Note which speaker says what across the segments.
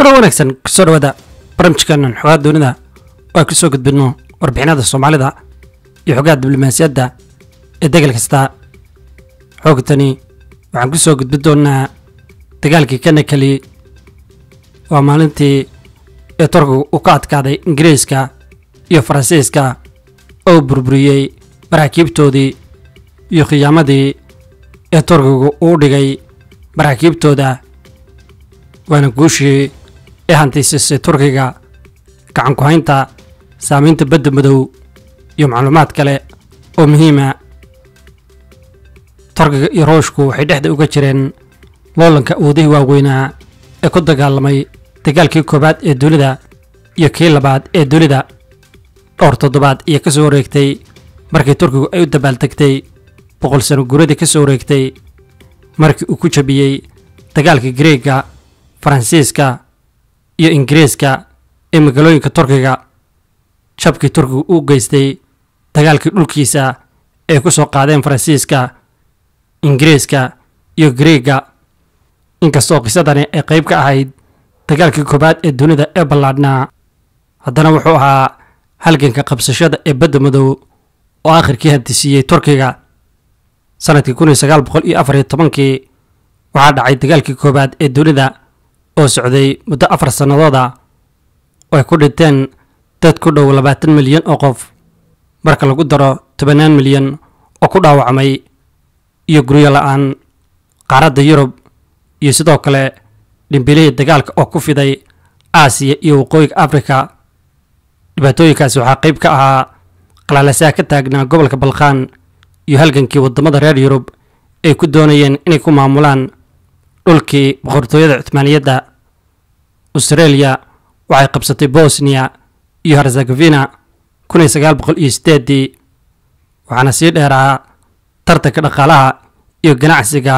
Speaker 1: kulan wanaagsan kusoo dhawaada barnaamijkeenan xogaa doonida oo ay kusoo gudbinno warbixinada soomaalida iyo xogaha diblomaasiyadda ee degal kasta xoogtani waxaan ku soo gudbin doonnaa dagaalkii kanakali waa maalintii ee turkiga uu ka adkaaday ingiriiska iyo faransiiska oo burburiyey maraakiibtoodii iyo khiyaamadii ee turkigu uu dhigay maraakiibtooda waana guushii ee hantiisisay turkiga gacan ku-haynta saamaynta badda madow iyo macluumaad kale oo muhiima turkiga iyo ruushku waxay dhexda uga jireen loolanka awoodihii waaweynaa ee ku dagaalamay dagaalkii koowaad ee dunida iyo kii labaad ee dunida dhowr toddobaad iyo ka soo wareegtay markii turkigu ay u dabaaldegtay boqol sano guradii ka soo wareegtay markii uu ku jabiyey dagaalka greega faransiiska iyo ingiriiska ee magaalooyinka turkiga jabkii turkiga uu geystay dagaalkii dhulkiisa ee ku soo qaadeen faransiiska ingiriiska iyo greega inkastoo qisadani ay qayb ka ahayd dagaalkii koowaad ee dunida ee ballaadhnaa haddana wuxuu ahaa halganka qabsashada ee badda madow oo aakhirkii hantisiiyey turkiga sanadkii kun iyo sagaal boqol iyo afar iyo tobankii waxaa dhacay dagaalkii koowaad ee dunida oo socday muddo afar sannadooda oo ay ku dhinteen dad ku dhow labaatan milyan oo qof marka lagu daro tobannaan milyan oo ku dhaawacmay iyo guryo la-aan qaaradda yurub iyo sidoo kale dhimbilihii dagaalka oo ku fiday aasiya iyo waqooyiga afrika dhibaatooyinkaasi waxaa qayb ka ahaa qalaalasaha ka taagnaa gobolka balkhaan iyo halgankii waddamada reer yurub ay ku doonayeen inay ku maamulaan dhulkii boqortooyada cuthmaaniyadda australia waxay qabsatay bosniya iyo herzegofina kun iyo sagaal boqol iyo sideedii waxaana sii dheeraa tartanka dhaqaalaha iyo ganacsiga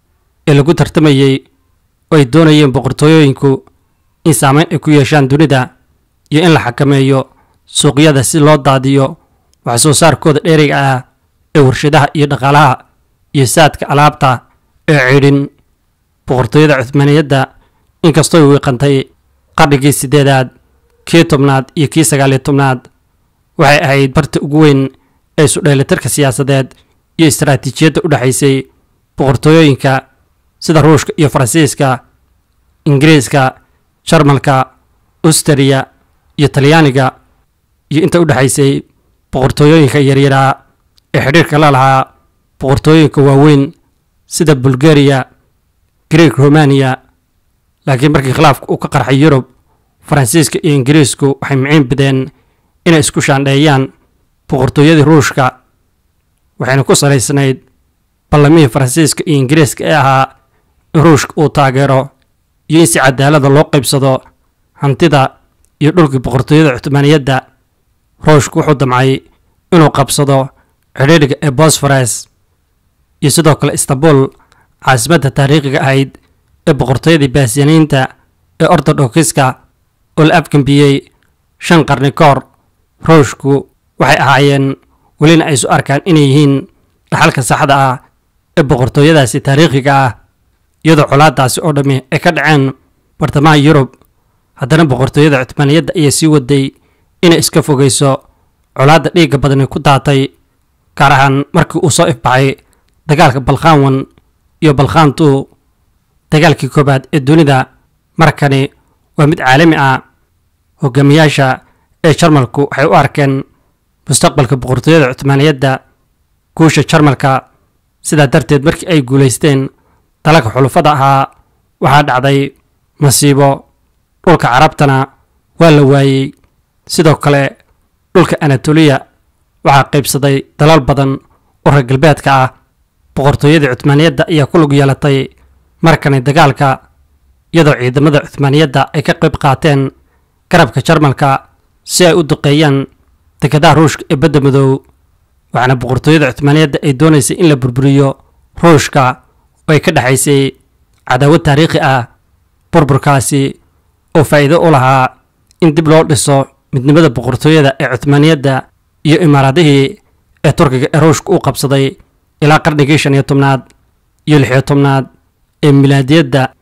Speaker 1: ee lagu tartamayey oo ay doonayeen boqortooyooyinku in saameyn ay ku yeeshaan dunida iyo in la xakameeyo suuqyada si loo daadiyo wax soo saarkooda dheeriga ah ee warshadaha iyo dhaqaalaha iyo saadka alaabta ee cidhin boqortooyada cuthmaaniyadda inkastooy wiiqantay qarnigii siddeedaad kii tobnaad iyo kii sagaaliyo tobnaad waxay ahayd barta ugu weyn ee isudheelitirka siyaasadeed iyo istaraatiijiyadda u dhexaysay boqortooyooyinka sida ruushka iyo faransiiska ingiriiska jarmalka austariya iyo talyaaniga iyo inta u dhexaysay boqortooyooyinka yaryaraa ee xidhiirka la lahaa boqortooyinka waaweyn sida bulgariya greeg romaniya laakiin markii khilaafka uu ka qarxay yurub faransiiska iyo ingiriisku waxay miciin bideen inay isku shaandheeyaan boqortooyadii ruushka waxayna ku salaysnayd ballamihii faransiiska iyo ingiriiska ee ahaa in ruushka uu taageero iyo in si cadaalada loo qaybsado hantida iyo dhulkii boqortooyada cuthmaaniyadda ruushku wuxuu damcay inuu qabsado xidhiidhiga ee bosfores iyo sidoo kale istanbul caasimadda taariikhiga ahayd ee boqortooyadii baasiyaniinta ee ortodokiska oo la afgambiyey shan qarni ka hor ruushku waxay ahaayeen welina ay isu arkaan inay yihiin dhaxalka saxda ah ee boqortooyadaasi taariikhiga ah iyadoo colaadaasi oo dhammi ay ka dhaceen bartamaha yurub haddana boqortooyada cuthmaaniyadda ayaa sii waday inay iska fogayso colaadda dhiigga badani ku daatay gaar ahaan markii uu soo ifbaxay dagaalka balkhaanwan iyo balkhaantu dagaalkii koowaad ee dunida markani waa mid caalami ah hogaamiyaasha ee jarmalku waxay u arkeen mustaqbalka boqortooyada cuthmaaniyadda guusha jarmalka sidaa darteed markii ay guulaysteen dalalka xulufada ahaa waxaa dhacday masiibo dhulka carabtana waa la waayey sidoo kale dhulka anatoliya waxaa qaybsaday dalal badan oo reer galbeedka ah boqortooyadii cuthmaaniyadda ayaa ku lug yeelatay markani dagaalka iyadoo ciidamada cuthmaaniyadda ay ka qayb qaateen garabka jarmalka si ay u duqeeyaan dekadaha ruushka ee badda madow waxaana boqortooyada cuthmaaniyadda ay doonaysay in la burburiyo ruushka oo ay ka dhexaysay cadaawad taariikhi ah burburkaasi oo faa'iido u lahaa in dib loo dhiso midnimada boqortooyada ee cuthmaaniyadda iyo imaaraadihii ee turkiga ee ruushka u qabsaday ilaa qarnigii shan iyo tobnaad iyo lix iyo tobnaad ee milaadiyadda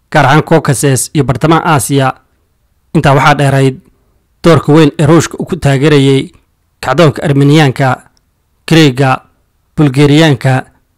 Speaker 1: gaar ahaan caucases iyo bartamaha aasiya intaa waxaa dheerayd doorka weyn ee ruushka uu ku taageerayay kacdoonka armeniyaanka greega bulgeriyaanka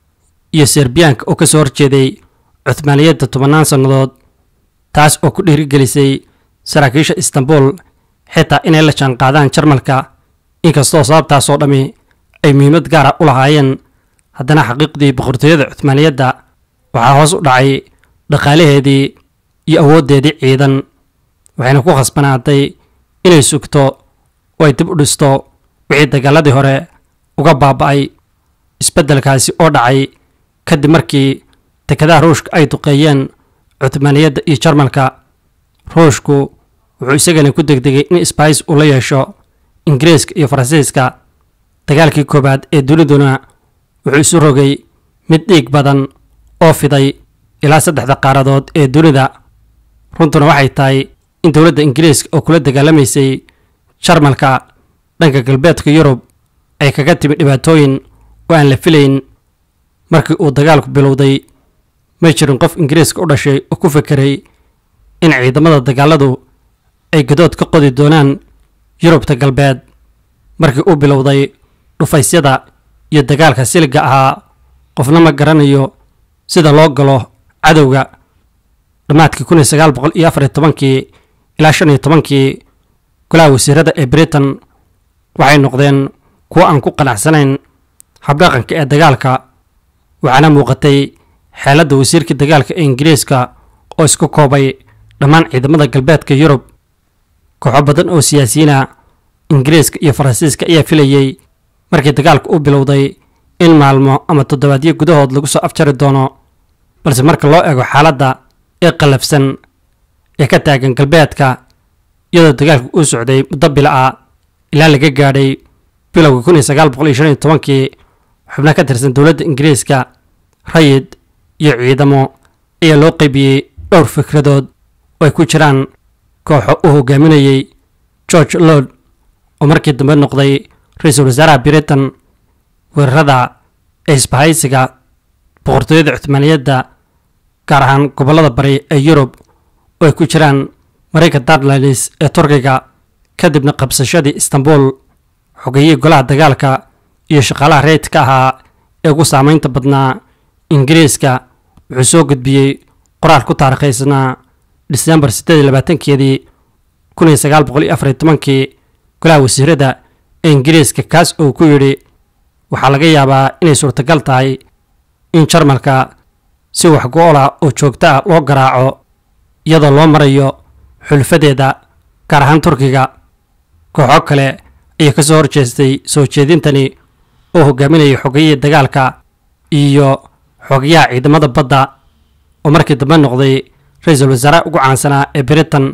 Speaker 1: iyo serbiyaanka oo ka soo horjeeday cuthmaaniyadda tobannaan sannadood taas oo ku dhiirigelisay saraakiisha istanbul xitaa inay la jaanqaadaan jarmalka inkastoo sababtaasoo dhammi ay muhiimad gaara u lahaayeen haddana xaqiiqdii boqortooyada cuthmaaniyadda waxaa hoos u dhacay dhaqaalaheedii iyo awooddeedii ciidan waxayna ku khasbanaatay inay sugto oo ay dib u dhisto wixii dagaaladii hore uga baaba'ay isbeddelkaasi oo dhacay kadib markii dekedaha ruushka ay duqeeyeen cuthmaaniyadda iyo jarmalka ruushku wuxuu isagana ku degdegay in sbais uu la yeesho ingiriiska iyo faransiiska dagaalkii koowaad ee duniduna wuxuu isu rogay mid dhiig badan oo fiday ilaa saddexda qaaradood ee dunida runtuna waxay tahay in dowladda ingiriiska oo kula dagaalamaysay jarmalka dhanka galbeedka yurub ay kaga timi dhibaatooyin oo aan la filayn markii uu dagaalku bilowday may jirin qof ingiriiska u dhashay oo ku fekeray in ciidamada dagaaladu ay gadood ka qodi doonaan yurubta galbeed markii uu bilowday dhufaysyada iyo dagaalka siliga ahaa qofna ma garanayo sida loo galo cadowga dhammaadkii kun iyo sagaal boqol iyo afar iyo tobankii ilaa shan iyo tobankii golaha wasiirada ee britain waxay noqdeen kuwo aan ku qanacsanayn habdhaqanka ee dagaalka waxaana muuqatay xeeladda wasiirka dagaalka ee ingiriiska oo isku koobay dhammaan ciidamada galbeedka yurub kooxo badan oo siyaasiyiina ingiriiska iyo faransiiska ayaa filayey markii dagaalka u bilowday in maalmo ama toddobaadyo gudahood lagu soo afjari doono balse marka loo eego xaaladda ee qallafsan ee ka taagan galbeedka iyadoo dagaalku uu socday muddo bila ah ilaa laga gaadhay bilowga kun iyo sagaal boqol iyo shan iyo tobankii xubno ka tirsan dowladda ingiriiska rayid iyo ciidamo ayaa loo qaybiyey dhowr fikradood oo ay ku jiraan kooxo uu hogaaminayey george lord oo markii dambe noqday ra-iisul wasaaraha britain weerarada ee isbahaysiga boqortooyada cuthmaaniyadda gaar ahaan gobollada bari ee yurub oo ay ku jiraan marayka darlanis ee turkiga kadibna qabsashadii istanbul xogeyihii golaha dagaalka iyo shaqaalaha reydka ahaa ee ugu saameynta badnaa ingiriiska wuxuu soo gudbiyey qoraal ku taariikhaysnaa disembar siddeed iyo labaatankeedii kun iyo sagaal boqol iyo afar iyo tobankii golaha wasiirada ee ingiriiska kaas oo ku yidhi waxaa laga yaabaa inay suurtagal tahay in jarmalka si wax go-ola oo joogto ah loo garaaco iyadoo loo marayo xulfadeeda gaar ahaan turkiga kooxo kale ayaa ka soo horjeestay soo jeedintani oo hogaaminayay xogayihii dagaalka iyo xogayaha ciidamada badda oo markii dambe noqday ra-iisul wasaaraha ugu caansanaa ee britain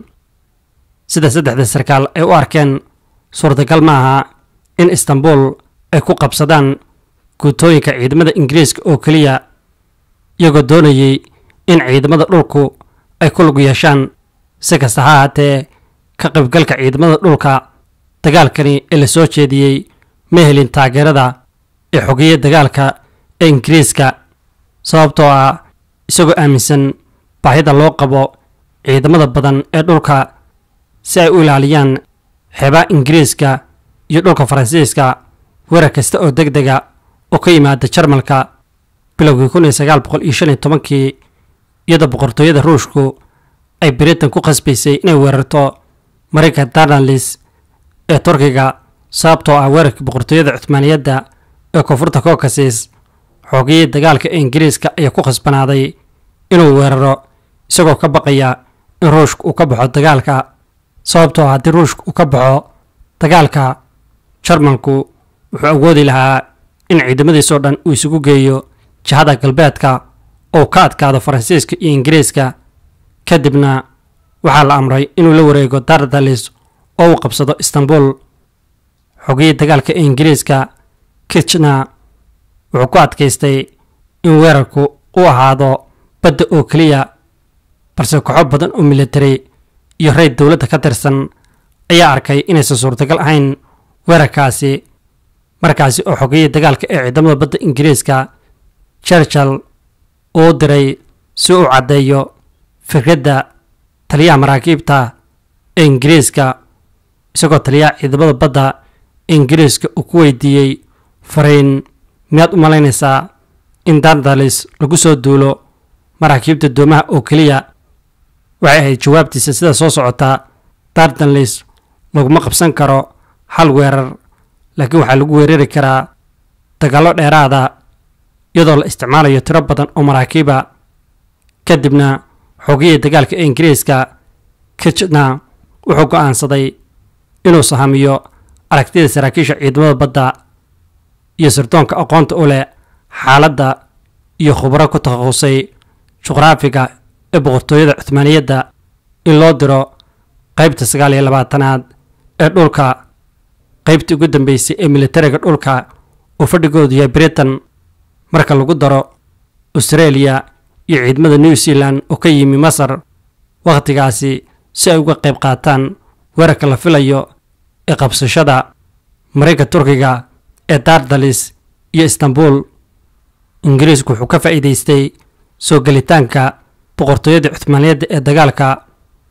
Speaker 1: sida saddexda sarkaal ay u arkeen suurtagal ma aha in istanbul ay ku qabsadaan guutooyinka ciidamada ingiriiska oo keliya iyagoo doonayay in ciidamada dhulku ay ku lug yeeshaan si kasta ha ahaatee ka qaybgalka ciidamada dhulka dagaalkani ee la soo jeediyey ma helin taageerada ee xogeeya dagaalka ee ingiriiska sababtoo ah isagoo aaminsan baahida loo qabo ciidamada badan ee dhulka si ay u ilaaliyaan xeebaha ingiriiska iyo dhulka faransiiska weerar kasta oo deg dega oo ka yimaada jarmalka bilowgii kun iyo sagaal boqol iyo shan iyo tobankii iyadoo boqortooyada ruushku ay britain ku khasbaysay inay weerarto marayka darnalis ee turkiga sababtoo ah weerarkii boqortooyada cuthmaaniyadda ee koonfurta caucasis xoogiyii dagaalka ee ingiriiska ayaa ku khasbanaaday inuu weeraro isagoo ka baqaya in ruushka uu ka baxo dagaalka sababtoo haddii ruushka uu ka baxo dagaalka jarmalku wuxuu awoodi lahaa in ciidamadiisoo dhan uu isugu geeyo jihada galbeedka oo ka adkaado faransiiska iyo ingiriiska kadibna waxaa la amray inuu la wareego dardalis oo uu qabsado istanbul xogiyii dagaalka ee ingiriiska kitchna wuxuu ku adkaystay in weerarku u ahaado badda oo keliya balse kooxo badan oo military iyo rayd dowladda ka tirsan ayaa arkay inaysan suurtagal ahayn weerarkaasi markaasi oo xogiyii dagaalka ee ciidamada badda ingiriiska churchill uu diray si uu caddeeyo fikradda taliyaha maraakiibta ee ingiriiska isagoo taliyaha ciidamada badda ee ingiriiska uu ku weydiiyey fariin miyaad u malaynaysaa in dardalis lagu soo duulo maraakiibta doomaha oo keliya waxay ahayd jawaabtiisa sida soo socota dardanlis laguma qabsan karo hal weerar laakiin waxaa lagu weerari karaa dagaallo dheeraada iyadoo la isticmaalayo tiro badan oo maraakiiba kadibna xoogiyii dagaalka ee ingiriiska kijna wuxuu go'aansaday inuu sahamiyo aragtida saraakiisha ciidamada badda iyo sirdoonka aqoonta u leh xaaladda iyo khubro ku takhasusay juqraafiga ee boqortooyada cuthmaaniyadda in loo diro qaybta sagaal iyo labaatanaad ee dhulka qaybtii ugu dambeysay ee militariga dhulka uu fadhigoodu yahay britain marka lagu daro australia iyo ciidamada new zealand oo ka yimi masar wakhtigaasi si ay uga qayb qaataan weerarka la filayo ee qabsashada marayka turkiga ee dardalis iyo istanbul ingiriisku wuxuu ka faa'iidaystay soo gelitaanka boqortooyada cuthmaaniyadda ee dagaalka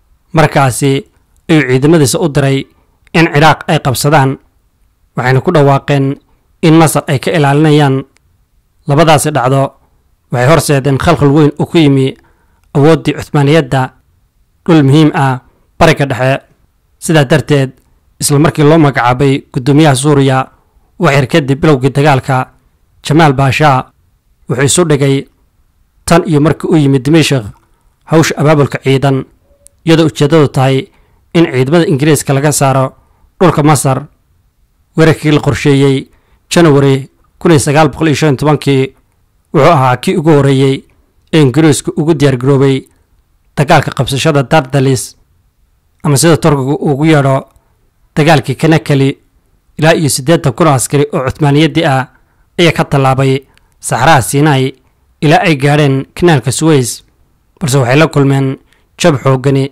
Speaker 1: markaasi ayuu ciidamadiisa u diray in ciraaq ay qabsadaan waxayna ku dhawaaqeen in masar ay ka ilaalinayaan labadaasi dhacdo waxay horseedeen khalkhal weyn oo ku yimi awooddii cuthmaaniyadda dhul muhiim ah bariga dhexe sidaa darteed isla markii loo magacaabay guddoomiyaha suuriya waxyar kadib bilowgii dagaalka jamaal baashaa wuxuu isu dhigay tan iyo markii uu yimid dimashik hawsha abaabulka ciidan iyadoo ujeeddadu tahay in ciidamada ingiriiska laga saaro dhulka masar weerarkii la qorsheeyey janawari kun iyo sagaal boqol iyo shan iyo tobankii wuxuu ahaa kii ugu horreeyey ee ingiriisku ugu diyaargaroobay dagaalka qabsashada dardalis ama sida turkigu ugu yeedho dagaalkii kanakali ilaa iyo siddeetan kun oo askari oo cuthmaaniyaddii ah ayaa ka tallaabay saxraha sinai ilaa ay gaadheen kanaalka suweys balse waxay la kulmeen jab xooggani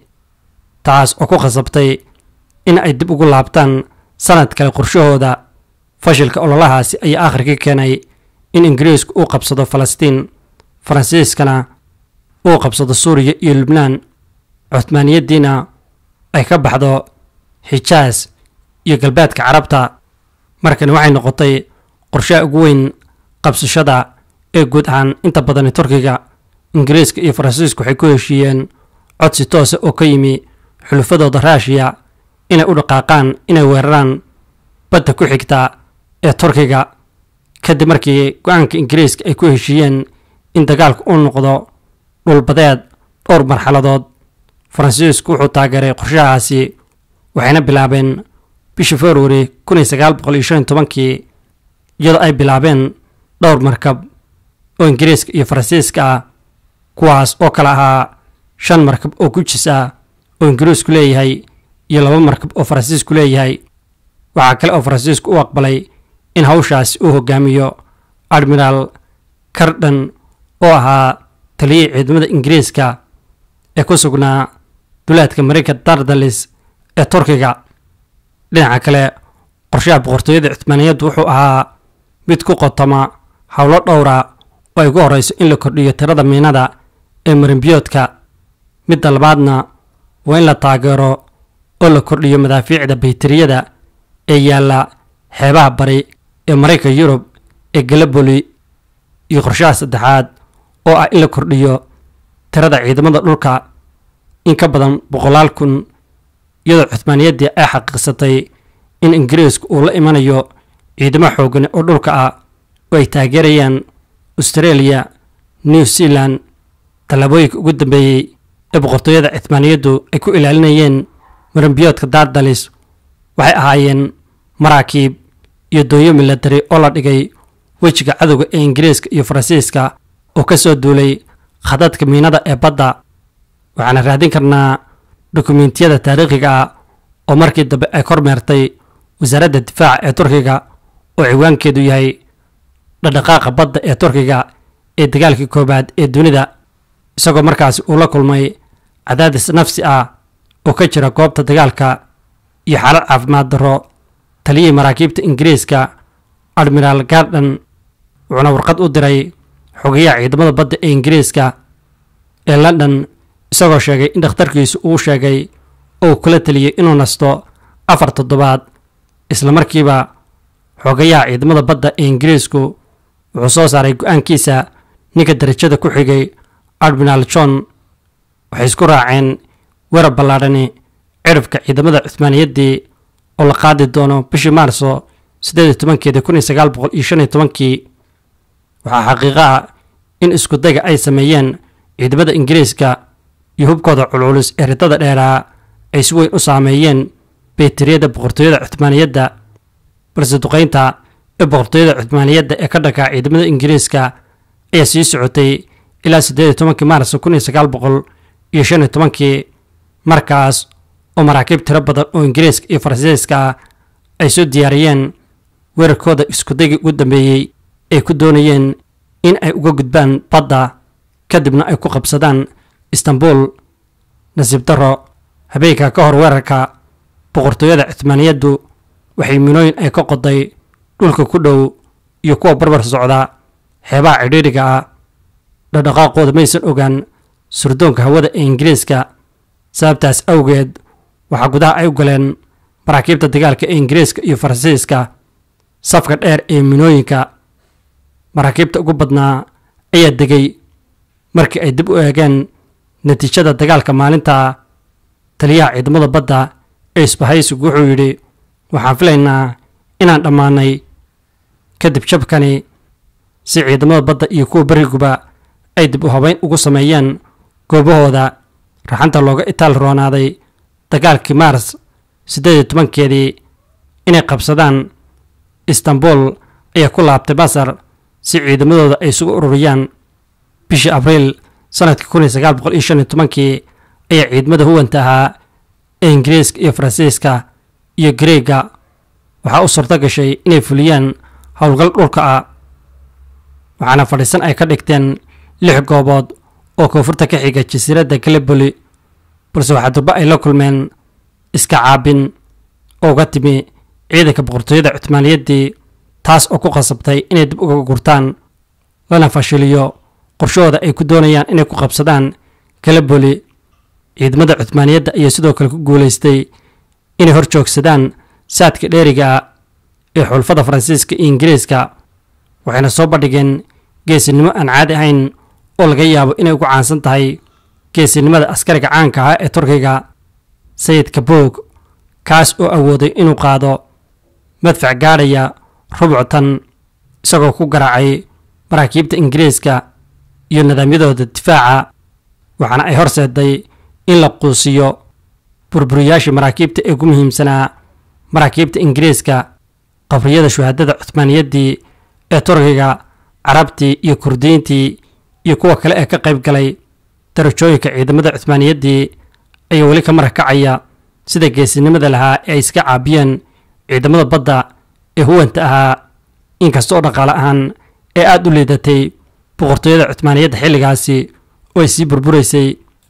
Speaker 1: taas oo ku khasabtay in ay dib ugu laabtaan sanad kale qorshahooda fashilka ololahaasi ayaa aakhirkii keenay in ingiriisku uu qabsado falastiin faransiiskana uu qabsado suuriya iyo lubnaan cuthmaaniyaddiina ay ka baxdo xijaas iyo galbeedka carabta markani waxay noqotay qorshaha ugu weyn qabsashada ee guud ahaan inta badani turkiga ingiriiska iyo faransiisku waxay ku heshiiyeen codsi toose oo ka yimi xulufadooda raashiya inay u dhaqaaqaan inay weeraraan badda ku xigta ee turkiga kadib markii go-aanka ingiriiska ay ku heshiiyeen in dagaalku uu noqdo dhulbadeed dhowr marxaladood faransiisku wuxuu taageeray qorshahaasi waxayna bilaabeen bishii februari kun iyo sagaal boqol iyo shan iyo tobankii iyadoo ay bilaabeen dhowr markab oo ingiriiska iyo faransiiska ah kuwaas oo kale ahaa shan markab oo gujis ah oo ingiriisku leeyahay iyo laba markab oo faransiisku leeyahay waxaa kale oo faransiisku u aqbalay in hawshaasi uu hogaamiyo admiraal cardon oo ahaa taliyihii ciidamada ingiriiska ee ku sugnaa duleedka mareyka dardalis ee turkiga dhinaca kale qorshaha boqortooyada cuthmaaniyaddu wuxuu ahaa mid ku qotoma howlo dhowra oo ay ugu horreyso in la kordhiyo tirada miinada ee marimbiyoodka midda labaadna waa in la taageero oo la kordhiyo madaafiicda bayteriyada ee yaalla xeebaha bari ee marayka yurub ee galaboli iyo qorshaha saddexaad oo ah in la kordhiyo tirada ciidamada dhulka in ka badan boqolaal kun iyadoo cuthmaaniyaddii ay xaqiiqsatay in ingiriisku uu la imanayo ciidamo xoogani oo dhulka ah oo ay taageerayaan australia new zealand tallaabooyinka ugu dambeeyey ee boqortooyada cuthmaaniyaddu ay ku ilaalinayeen marambiyoodka dardalis waxay ahaayeen maraakiib iyo doonyo milatari oo la dhigay wejiga cadowga ee ingiriiska iyo faransiiska oo ka soo duulay khadadka miinada ee badda waxaana raadin karnaa dukumentiyada taariikhiga ah oo markii dambe ay kormeertay wasaaradda difaaca ee turkiga oo ciwaankeedu yahay dhadhaqaaqa badda ee turkiga ee dagaalkii koowaad ee dunida isagoo markaasi uu la kulmay cadaadis nafsi ah oo ka jira goobta dagaalka iyo xaalad caafimaad darro taliyihii maraakiibta ingiriiska admiraal gardon wuxuuna warqad u diray xogayaha ciidamada badda ee ingiriiska ee london isagoo sheegay in dhakhtarkiisu uu sheegay oo kula taliyey inuu nasto afar toddobaad islamarkiiba xoogayaha ciidamada badda ee ingiriisku wuxuu soo saaray go-aankiisa ninka darajada ku xigay admiral john waxay isku raaceen weerar ballaadhani ciribka ciidamada cuhmaaniyaddii oo la qaadi doono bishii maarso siddeed iyo tobankeedii kun iyo sagaal boqol iyo shan iyo tobankii waxaa xaqiiqo ah in iskudayga ay sameeyeen ciidamada ingiriiska iyo hubkooda culculus ee ridada dheeraa ay si weyn u saameeyeen beeteriyada boqortooyada cuhmaaniyadda balse duqaynta ee boqortooyada cuhmaaniyadda ee ka dhanka ciidamada ingiriiska ayaa sii socotay ilaa siddeed iyo tobankii maarso kun iyo sagaal boqol iyo shan iyo tobankii markaas oo maraakiib tiro badan oo ingiriiska iyo faransiiska ah ay soo diyaariyeen weerarkooda iskudaygii ugu dambeeyey ay ku doonayeen in ay uga gudbaan badda kadibna ay ku qabsadaan istanbul nasiib darro habeenka ka hor weerarka boqortooyada cuhmaaniyaddu waxay minooyin ay ka qoday dhulka ku dhow iyo kuwa barbar socda xeebaha cidhiidriga ah dhaqdhaqaaqooda maysan ogaan surdoonka hawada ee ingiriiska sababtaas awgeed waxaa gudaha ay u galeen maraakiibta dagaalka ee ingiriiska iyo faransiiska safka dheer ee minooyinka maraakiibta ugu badnaa ayaa degay markii ay dib u eegeen natiijada dagaalka maalinta taliyaha ciidamada badda ee isbahaysigu wuxuu yidhi waxaan filaynaa inaan dhammaanay kadib jabkani si ciidamada badda iyo kuwa beriguba ay dib u habeyn ugu sameeyeen goobahooda raxanta looga itaal roonaaday dagaalkii maars siddeed iyo tobankeedii inay qabsadaan istanbul ayaa ku laabtay masar si ciidamadooda ay isugu ururiyaan bishii abriil sanadkii kun iyo sagaal boqol iyo shan iyo tobankii ayaa ciidamada huwanta ahaa ee ingiriiska iyo faransiiska iyo gareega waxaa u suurto gashay inay fuliyaan howlgal dhulka ah waxaana fadhiisan ay ka dhigteen lix goobood oo koonfurta ka xiga jasiiradda galiboli balse waxaa durba ay la kulmeen iska caabin oo uga timi ciidanka boqortooyada cuhmaaniyaddii taas oo ku khasabtay inay dib uga gurtaan lana fashiliyo qorshahooda ay ku doonayaan inay ku qabsadaan galiboli ciidamada cuhmaaniyadda ayaa sidoo kale ku guulaystay inay hor joogsadaan saadka dheeriga ah ee xulfada faransiiska iyo ingiriiska waxayna soo bandhigeen geesinimo aan caadi ahayn oo laga yaabo inay ugu caansan tahay geesinimada askariga caanka ah ee turkiga sayidka boog kaas oo awooday inuu qaado madfac gaadhaya rubctan isagoo ku garaacay maraakiibta ingiriiska iyo nidaamyadooda difaaca waxaana ay horseeday in la quusiyo burburiyaashii maraakiibta ee ugu muhiimsanaa maraakiibta ingiriiska qabriyada shuhaadada cuhmaaniyaddii ee turkiga carabtii iyo kurdiyiintii iyo kuwa kale ee ka qayb galay darajooyinka ciidamada cuhmaaniyaddii ayaa weli ka marag kacaya sida geesinimada lahaa ee ay iska caabiyeen ciidamada badda ee huwanta ahaa inkasta oo dhaqaale ahaan ee aada u liidatay boqortooyada cuhmaaniyadda xilligaasi oo ay sii burburaysay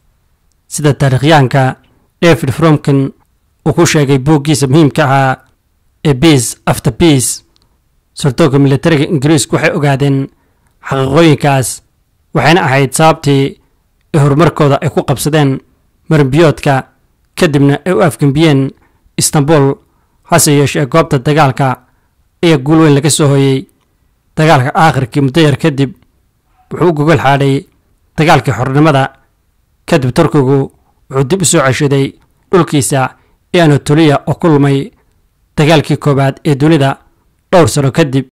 Speaker 1: sida taarikhyahanka david fromkin uu ku sheegay booggiisa muhiimka ahaa ee biis after biis sardoonka militariga ingiriisku waxay ogaadeen xaqiiqooyinkaas waxayna ahayd sababtii ee horumarkooda ay ku qabsadeen marinbiyoodka kadibna ay u afgembiyeen istanbul hase yeeshee goobta dagaalka ayaa guul weyn laga soo hoyey dagaalka aakhirkii muddo yar kadib wuxuu u gogol xaadhay dagaalkii xornimada kadib turkigu wuxuu dib u soo ceshaday dhulkiisa ee anatoliya oo ku lumay dagaalkii koowaad ee dunida dhowr sano kadib